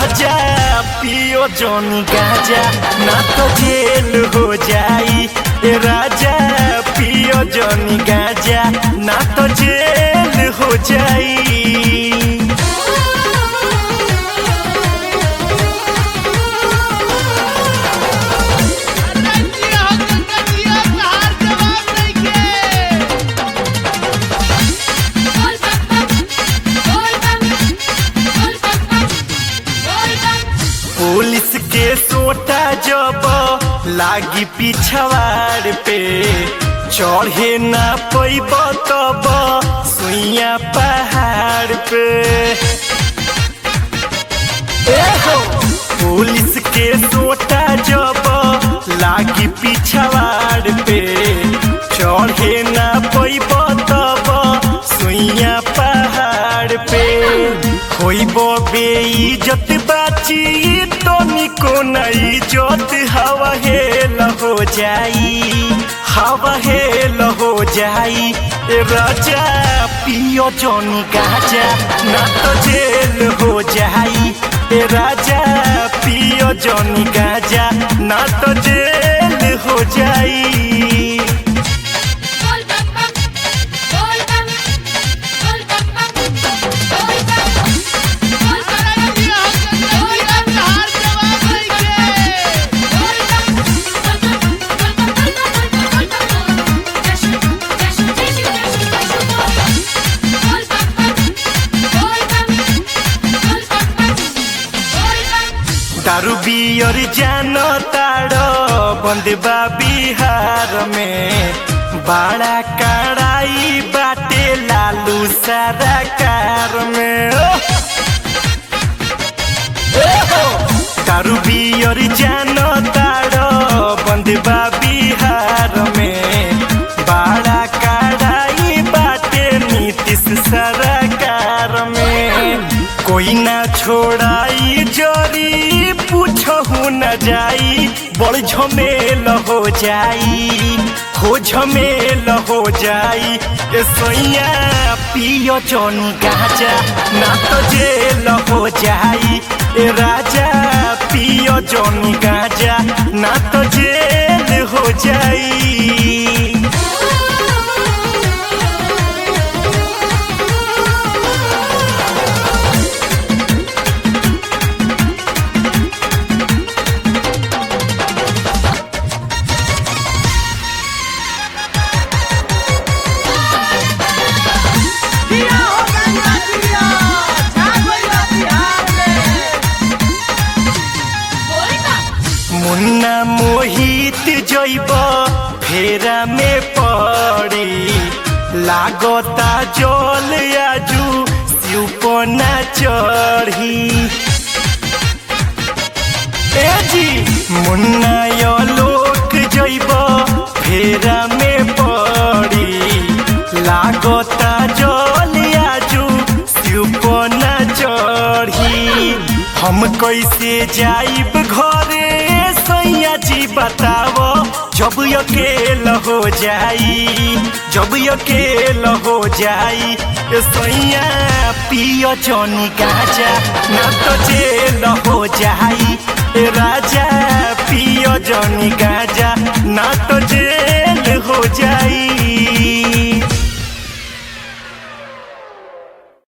राजा पियो जोनी गाजा ना तो जेल हो जाई ए राजा पियो जोनी गाजा ना तो जेल हो जाई जिया हो गंगा जिया तहार जवाब नइखे बोल बम बम बोल बम बोल बम बम बोल बम पुलिस के सोटा जब लागी पिछवाड़ पे चढ़े ना पैब तब सुइया पहाड़ पे ए हो पुलिस के सोटा जब लागी पिछवाड़ पे चढ़े ना पैब तब सुइया पहाड़ पे होइब बेइज्जत बाची तो निको नहीं इज्जत हवा हेल हो जाई हवा हेल हो जाई ए राजा पियो जोनी गाजा ना तो जेल हो जाई ए राजा पियो जोनी गाजा ना तो जेल हो जाई बोल बम बम बोल बम बोल बम बम बोल बम बोल बम जिया हो गंगा जिया तहार जवाब नइखे बोल बम बोल बम बोल बम बोल बम जशु जशु जशु जशु बोल बम बम बोल बम बोल बम बम बोल बम दारू बियर जान ताड़ बंदबा बिहार में बड़ा कड़ाई बाटे लालू सारा कार में ओ! ए हो! दारू बियर जान ताड़ बंदबा बिहार में बड़ा कड़ाई बाटे नीतीश सरकार में कोई ना छोड़ाई जोरी पूछहु न जाई बड़ झमेल हो जाई हो झमेल हो जाई ए सोइया पियो जोनी गाजा ना तो जेल हो जाई ए राजा पियो जोनी गाजा ना तो जेल हो जाई जिया हो गंगा जिया छा गइल बिहार में बोल बम मुन्ना मोहित जैब फेरा में पड़ी लागता जल आजू सिपना चढ़ी ए जी मुन्ना यो लोक जैब फेरा में पड़ी लागता जल आजू सिपना चढ़ी हम कैसे जाइब घरे सैया जी बताओ जब अकेल हो जाई जब अकेल हो जाई ए सैया पियो जोनी गाजा ना तो जेल हो जाई ए राजा पियो जोनी गाजा